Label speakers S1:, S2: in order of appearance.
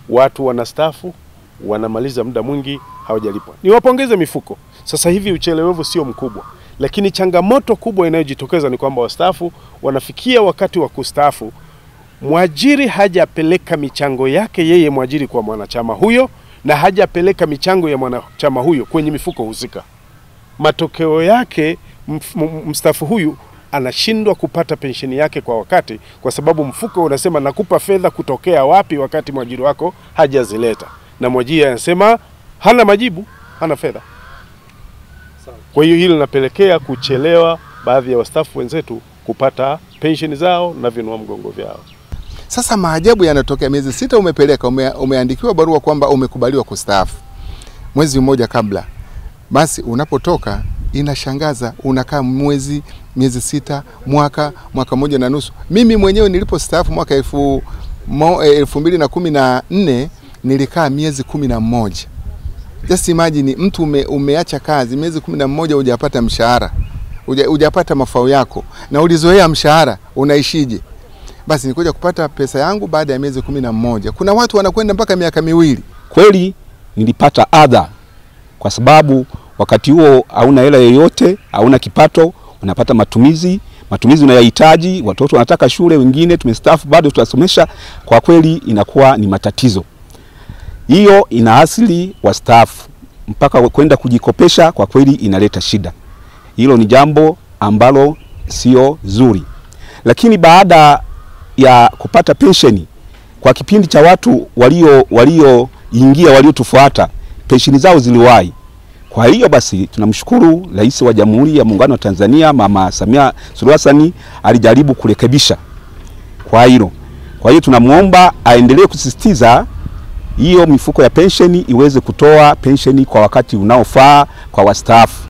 S1: watu wanastaafu wanamaliza muda mwingi hawajalipwa. Niwapongeze mifuko, sasa hivi uchelewevu sio mkubwa, lakini changamoto kubwa inayojitokeza ni kwamba wastaafu wanafikia wakati wa kustaafu, mwajiri hajapeleka michango yake yeye mwajiri kwa mwanachama huyo na hajapeleka michango ya mwanachama huyo kwenye mifuko husika. Matokeo yake mf- m- mstaafu huyu anashindwa kupata pensheni yake kwa wakati, kwa sababu mfuko unasema nakupa fedha kutokea wapi, wakati mwajiri wako hajazileta, na mwajiri anasema hana majibu, hana fedha. Kwa hiyo hili linapelekea kuchelewa baadhi ya wastaafu wenzetu kupata pensheni zao na vinua mgongo vyao.
S2: Sasa maajabu yanatokea, miezi sita umepeleka, ume, umeandikiwa barua kwamba umekubaliwa kustaafu mwezi mmoja kabla, basi unapotoka inashangaza, unakaa mwezi, miezi sita, mwaka, mwaka mmoja na nusu. Mimi mwenyewe nilipostaafu mwaka elfu, mo, eh, elfu mbili na kumi na nne nilikaa miezi kumi na mmoja. Just imagine mtu ume, umeacha kazi miezi kumi na mmoja hujapata mshahara huja- hujapata mafao yako na ulizoea mshahara, unaishije? Basi nikuja kupata pesa yangu baada ya miezi kumi na mmoja. Kuna watu wanakwenda mpaka miaka miwili.
S3: Kweli nilipata adha, kwa sababu wakati huo hauna hela yoyote, hauna kipato, unapata matumizi matumizi unayahitaji, watoto wanataka shule, wengine tumestaafu bado tunasomesha. Kwa kweli inakuwa ni matatizo. Hiyo ina asili wastaafu mpaka kwenda kujikopesha, kwa kweli inaleta shida. Hilo ni jambo ambalo sio zuri, lakini baada ya kupata pensheni kwa kipindi cha watu walio walioingia waliotufuata pensheni zao ziliwahi. Kwa hiyo basi tunamshukuru Rais wa Jamhuri ya Muungano wa Tanzania Mama Samia Suluhu Hassan alijaribu kurekebisha kwa hilo. Kwa hiyo tunamwomba aendelee kusisitiza hiyo mifuko ya pensheni iweze kutoa pensheni kwa wakati unaofaa kwa wastaafu.